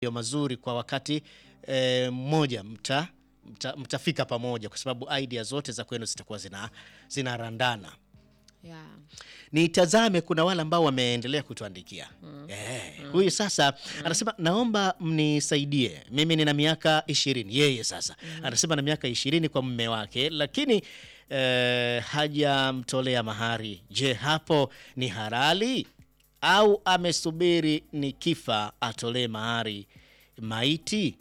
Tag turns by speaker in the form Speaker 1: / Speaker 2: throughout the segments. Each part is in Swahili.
Speaker 1: matukio mazuri kwa wakati eh, mmoja mta, mta, mtafika pamoja kwa sababu idea zote za kwenu zitakuwa zina zinarandana.
Speaker 2: Yeah.
Speaker 1: Nitazame, kuna wale ambao wameendelea kutuandikia eh, huyu sasa anasema naomba mnisaidie, mimi nina miaka ishirini. Yeye sasa anasema na miaka ishirini kwa mume wake, lakini eh, hajamtolea mahari. Je, hapo ni halali au amesubiri ni kifa atolee mahari maiti?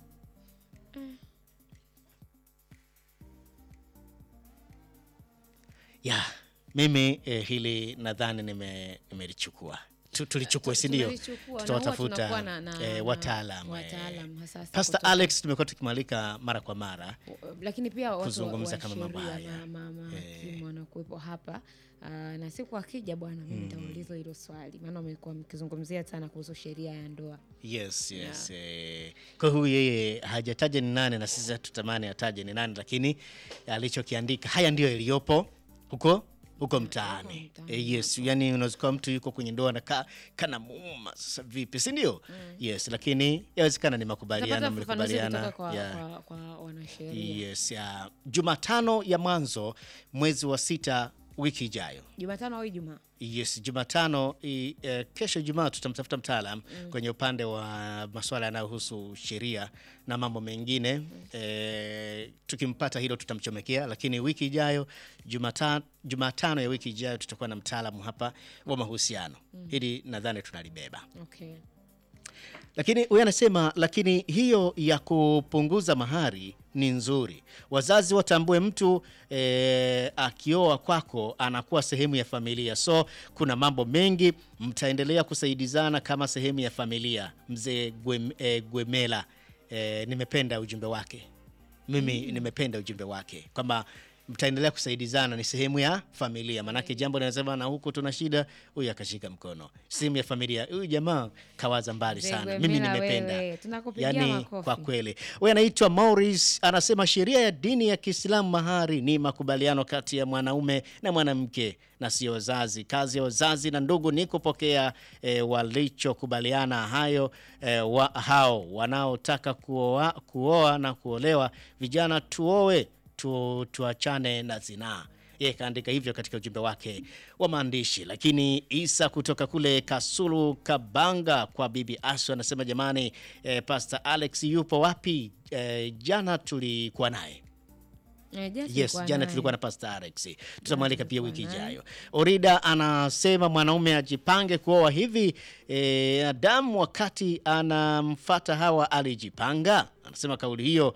Speaker 1: ya mimi eh, hili nadhani nime- nimelichukua Tu- tulichukua si ndio?
Speaker 2: Tumelichukua, na huwa
Speaker 1: Tutawatafuta
Speaker 2: tunakuwa na- na-
Speaker 1: eh,
Speaker 2: na-
Speaker 1: wataalam eh.
Speaker 2: wataalam, hasa hasa
Speaker 1: Pastor
Speaker 2: kutoka-
Speaker 1: Alex tumekuwa tukimwalika mara kwa mara
Speaker 2: lakini pia watu wa-
Speaker 1: Kuzungumza
Speaker 2: wa
Speaker 1: kama mambo
Speaker 2: sheria
Speaker 1: haya.
Speaker 2: ma- ma- mahakimu wanakuwepo hapa Ah, na siku akija bwana, mimi nitauliza hilo swali, maana umekuwa mkizungumzia sana kuhusu sheria ya ndoa.
Speaker 1: yes, yes. Eh, kwa huyu yeye hajataja ni nani na sisi tutamani ataje ni nani, lakini alichokiandika haya ndiyo yaliyopo huko huko mtaani.
Speaker 2: mtaani,
Speaker 1: Eh, yes, yani unaweza kuwa mtu yuko kwenye ndoa na ka, kana muuma sasa vipi, si ndio? Yes, lakini yawezekana ni makubaliano,
Speaker 2: Tapata ufafanuzi
Speaker 1: mlikubaliana
Speaker 2: kutoka kwa,
Speaker 1: yeah.
Speaker 2: kwa, kwa wanasheria.
Speaker 1: Yes, ya Jumatano ya mwanzo mwezi wa sita wiki ijayo.
Speaker 2: Jumatano au Ijumaa?
Speaker 1: Yes, Jumatano i, eh, kesho Ijumaa tutamtafuta mtaalam kwenye upande wa masuala yanayohusu sheria na mambo mengine eh, tukimpata hilo tutamchomekea, lakini wiki ijayo Jumata, Jumatano ya wiki ijayo tutakuwa na mtaalamu hapa wa mahusiano. Hili nadhani tunalibeba.
Speaker 2: Okay.
Speaker 1: Lakini huyu anasema, lakini hiyo ya kupunguza mahari ni nzuri. Wazazi watambue mtu eh, akioa kwako anakuwa sehemu ya familia, so kuna mambo mengi mtaendelea kusaidizana kama sehemu ya familia. Mzee Gwem, eh, Gwemela eh, nimependa ujumbe wake mimi nimependa ujumbe wake kwamba mtaendelea kusaidizana, ni sehemu ya familia. Maanake jambo linasema na huku tuna shida, huyu akashika mkono, sehemu ya familia. Huyu jamaa kawaza mbali
Speaker 2: Mzee
Speaker 1: sana,
Speaker 2: Gwemila
Speaker 1: mimi nimependa.
Speaker 2: wewe, tunakupigia
Speaker 1: Yani
Speaker 2: makofi.
Speaker 1: kwa kweli, huyu anaitwa Maurice anasema sheria ya dini ya Kiislamu mahari ni makubaliano kati ya mwanaume na mwanamke na sio wazazi. Kazi ya wazazi na ndugu ni kupokea e, walichokubaliana hayo e, wa, hao wanaotaka kuoa, kuoa na kuolewa. Vijana tuoe tu, tuachane na zinaa. Yeye kaandika hivyo katika ujumbe wake wa maandishi. Lakini Isa kutoka kule Kasulu Kabanga kwa Bibi Asu anasema jamani, eh, Pastor Alex yupo wapi? Eh, jana tulikuwa naye
Speaker 2: Eh, jana
Speaker 1: Yes,
Speaker 2: tulikuwa
Speaker 1: jana
Speaker 2: naye.
Speaker 1: tulikuwa na Pastor Alex. Tutamwalika pia wiki ijayo. Orida anasema mwanaume ajipange kuoa hivi. E, Adamu wakati anamfata Hawa alijipanga. Anasema kauli hiyo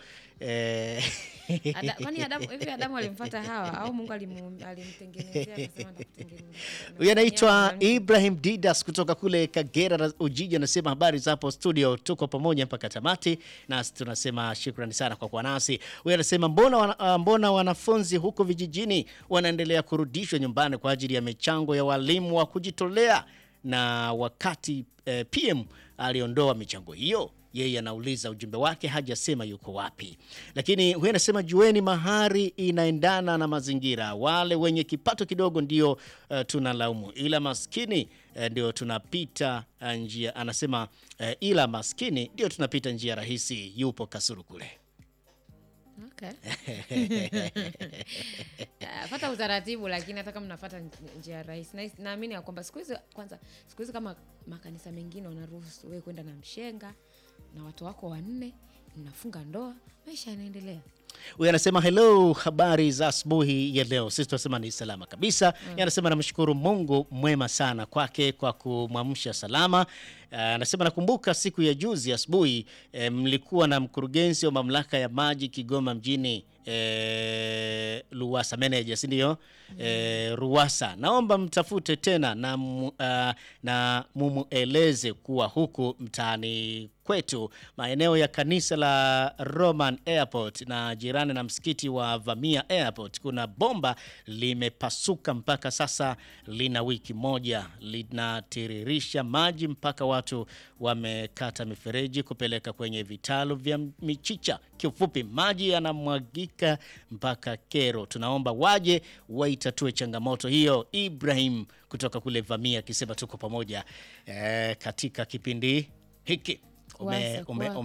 Speaker 1: e,
Speaker 2: Ada- Kwani Adamu hivi Adamu alimfuata Hawa au Mungu alimu- alimtengenezea akasema atakutengenezea?
Speaker 1: Huyu anaitwa
Speaker 2: Mwenyewe
Speaker 1: Ibrahim Didas kutoka kule Kagera na Ujiji, anasema habari za hapo studio, tuko pamoja mpaka tamati, nasi tunasema shukrani sana kwa kuwa nasi. Huyu anasema mbona, wana, ah, mbona wanafunzi huko vijijini wanaendelea kurudishwa nyumbani kwa ajili ya michango ya walimu wa kujitolea, na wakati eh, PM aliondoa michango hiyo yeye anauliza ujumbe wake hajasema yuko wapi, lakini huyu anasema jueni, mahari inaendana na mazingira. Wale wenye kipato kidogo ndio uh, tunalaumu, ila maskini uh, ndio tunapita uh, njia. Anasema uh, ila maskini ndio tunapita njia rahisi. Yupo Kasulu kule.
Speaker 2: Okay. Ah, Fata utaratibu lakini hata kama mnafuata nj- njia rahisi na- naamini ya kwamba siku hizi kwanza siku hizi kama makanisa mengine wanaruhusu wewe kwenda na mshenga na watu wako wanne mnafunga ndoa maisha yanaendelea
Speaker 1: Huyu anasema hello, habari za asubuhi ya leo. Sisi tunasema ni salama kabisa. Yeye Anasema namshukuru Mungu mwema sana kwake kwa kumwamsha salama. Uh, Anasema nakumbuka siku ya juzi asubuhi eh, mlikuwa na mkurugenzi wa mamlaka ya maji Kigoma mjini eh, Luwasa manager, si ndio? Eh, Ruwasa, naomba mtafute tena na, mu, uh, na mumueleze kuwa huku mtaani kwetu maeneo ya kanisa la Roman Airport na jirani na msikiti wa Vamia Airport kuna bomba limepasuka, mpaka sasa lina wiki moja, linatiririsha maji mpaka watu wamekata mifereji kupeleka kwenye vitalu vya michicha. Kiufupi, maji yanamwagika mpaka kero. Tunaomba waje waitatue changamoto hiyo. Ibrahim kutoka kule Vamia akisema tuko pamoja eh, katika kipindi hiki. ume,
Speaker 2: Kuanza
Speaker 1: ume,
Speaker 2: kwa-